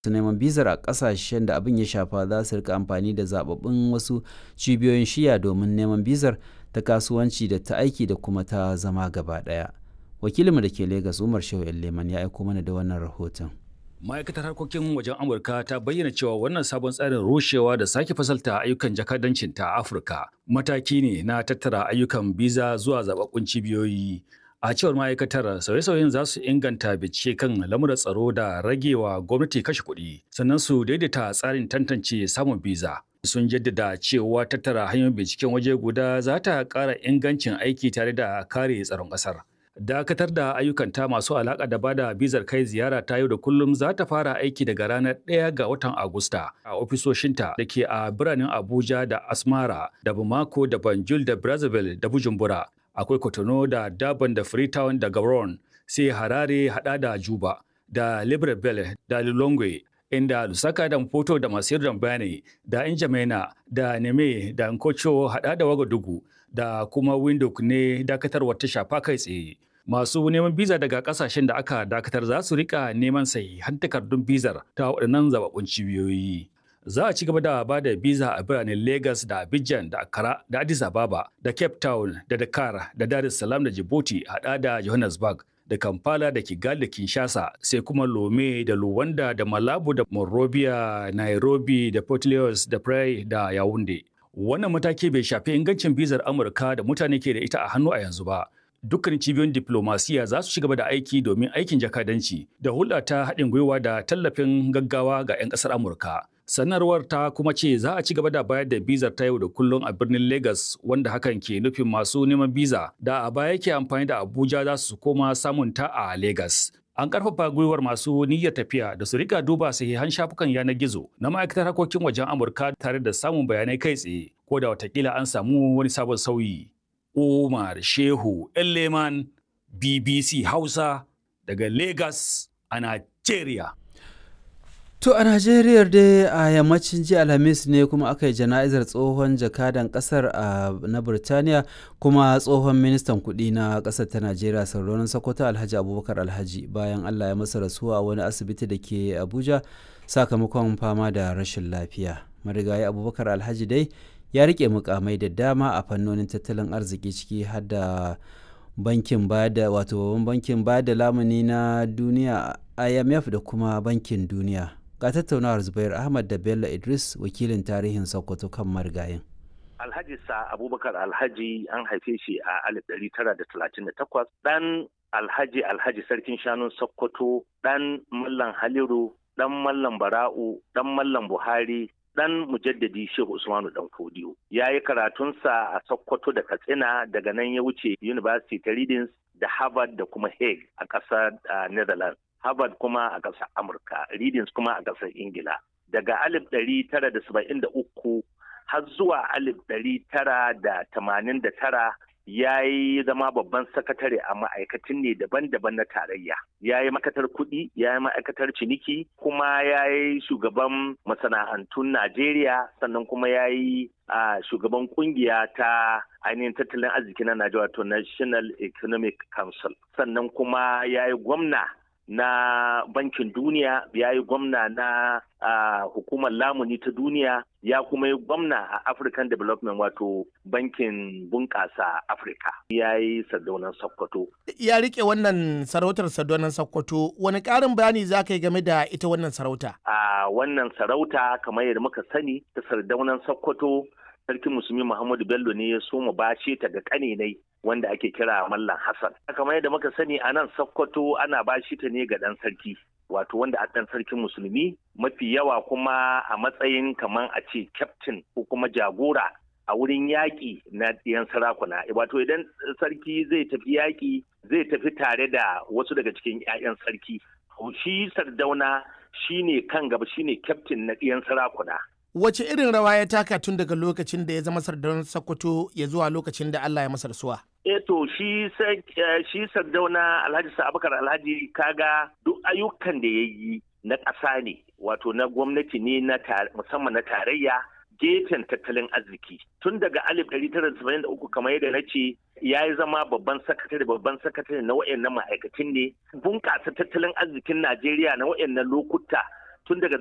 su neman bizar a kasashen da abin ya shafa za su rika amfani da zababbun wasu cibiyoyin shiya domin neman bizar ta kasuwanci da ta aiki da kuma ta zama gaba daya wakilinmu da ke Legas umar shehu leman ya aiko mana da wannan rahoton ma'aikatar harkokin wajen amurka ta bayyana cewa wannan sabon tsarin rushewa da sake fasalta ayyukan jakadancin ta afirka mataki ne na tattara ayyukan biza zuwa zababbun cibiyoyi a cewar ma'aikatar sauye-sauyen za su inganta bincike kan lamuran tsaro da ragewa gwamnati kashe kuɗi sannan su daidaita tsarin tantance samun biza sun jaddada cewa tattara hanyoyin binciken waje guda za ta ƙara ingancin aiki tare da kare tsaron ƙasar dakatar da ayyukanta masu alaƙa da bada bizar kai ziyara ta yau da kullum za ta fara aiki daga ranar 1 ga watan agusta a ofisoshinta da ke a biranen abuja da asmara da bamako da banjul da brazzaville da bujumbura akwai Kotono da Durban da Freetown da Gabon sai Harare hada da Juba da Libreville da Lilongwe inda Lusaka da Mpoto da Masir da Mbane da Injamena da Neme da Nkocho hada da Wagadugu da kuma Windhoek ne dakatarwar ta shafa kai tsaye. Masu neman biza daga kasashen da aka dakatar za su rika neman sahihan takardun bizar ta waɗannan zababbun cibiyoyi. za a ci gaba da ba da biza a biranen Lagos da Abidjan da Accra da Addis Ababa da Cape Town da Dakar da Dar es Salaam da Djibouti hada da Johannesburg da Kampala da Kigali da Kinshasa sai kuma Lome da Luwanda da Malabo da Monrovia, Nairobi da Port Louis da Praia da Yaounde. Wannan mataki bai shafi ingancin bizar Amurka da mutane ke da ita a hannu a yanzu ba. dukkan cibiyoyin diplomasiya za su ci gaba da aiki domin aikin jakadanci da hulɗa ta haɗin gwiwa da tallafin gaggawa ga 'yan ƙasar Amurka. Sanarwar ta kuma ce za a ci gaba da bayar da bizar ta yau da kullum a birnin Lagos wanda hakan ke nufin masu neman biza da a baya ke amfani da Abuja za su koma samun ta a Lagos. An karfafa gwiwar masu niyyar tafiya da su rika duba sahihan shafukan yanar gizo na ma'aikatar harkokin wajen Amurka tare da samun bayanai kai tsaye ko da watakila an samu wani sabon sauyi. Umar Shehu Elleman BBC Hausa daga Lagos a Nigeria. To a Najeriya dai a yammacin jiya Alhamis ne kuma aka yi jana'izar tsohon jakadan kasar a na Burtaniya kuma tsohon ministan kuɗi na ƙasar ta Najeriya Sardonin Sokoto Alhaji Abubakar Alhaji bayan Allah ya masa rasuwa a wani asibiti da ke Abuja sakamakon fama da rashin lafiya. Marigayi Abubakar Alhaji dai ya rike mukamai da dama a fannonin tattalin arziki ciki har da bankin bada wato babban bankin bada lamuni na duniya IMF da kuma bankin duniya. ga tattaunawar zubair ahmad da bello idris wakilin tarihin sokoto kan marigayin alhaji sa abubakar alhaji an haife shi a 1938 dan alhaji alhaji sarkin shanun sokoto dan mallan haliru dan mallan bara'u dan mallan buhari dan mujaddadi shehu usmanu dan kodiyo ya yi karatunsa a sokoto da katsina daga nan ya wuce university ta readings da harvard da kuma hague a ƙasar netherlands Harvard kuma a ƙasar Amurka, Readings kuma a ƙasar Ingila. Daga alif ɗari tara da saba'in da uku har zuwa alif ɗari tara da tamanin da tara ya yi zama babban sakatare a ma'aikatan ne daban-daban na tarayya. Ya yi ma'aikatar kuɗi, ya yi ma'aikatar ciniki, kuma ya yi shugaban masana'antun Najeriya, sannan kuma ya yi a shugaban kungiya ta ainihin tattalin arziki na Najeriya wato National Economic Council. Sannan kuma ya yi gwamna na bankin duniya ya yi gwamna na uh, hukumar lamuni ta duniya ya kuma yi gwamna a african development wato bankin bunƙasa afirka ya yi sardaunan sokoto ya rike wannan sarautar sardaunan sokoto wani ƙarin bayani za ka yi game da ita wannan sarauta a uh, wannan sarauta kamar yadda muka sani ta sardaunan sokoto sarkin musulmi muhammadu bello ne ya so mu bashe ta ga ƙaninai wanda ake kira Mallam Hassan. Kamar yadda muka sani a nan Sokoto ana bashi ta ne ga ɗan sarki. Wato wanda a ɗan sarkin musulmi mafi yawa kuma a matsayin kamar a ce kyaftin ko kuma jagora a wurin yaƙi na ɗiyan sarakuna. Wato idan sarki zai tafi yaƙi zai tafi tare da wasu daga cikin 'ya'yan sarki. Shi sardauna shine kan gaba shine kyaftin na ɗiyan sarakuna. wace irin rawa ya taka tun daga lokacin da ya zama sardauna Sokoto ya zuwa lokacin da Allah ya masa rasuwa? E to shi shi sardauna Alhaji Sa'abakar Alhaji kaga duk ayyukan da ya yi na ƙasa ne wato na gwamnati ne na musamman na tarayya gefen tattalin arziki tun daga alif ɗari tara saba'in da uku kamar yadda na ce ya yi zama babban sakatare babban sakatare na wayannan ma'aikatan ne bunƙasa tattalin arzikin Najeriya na wayannan lokuta tun daga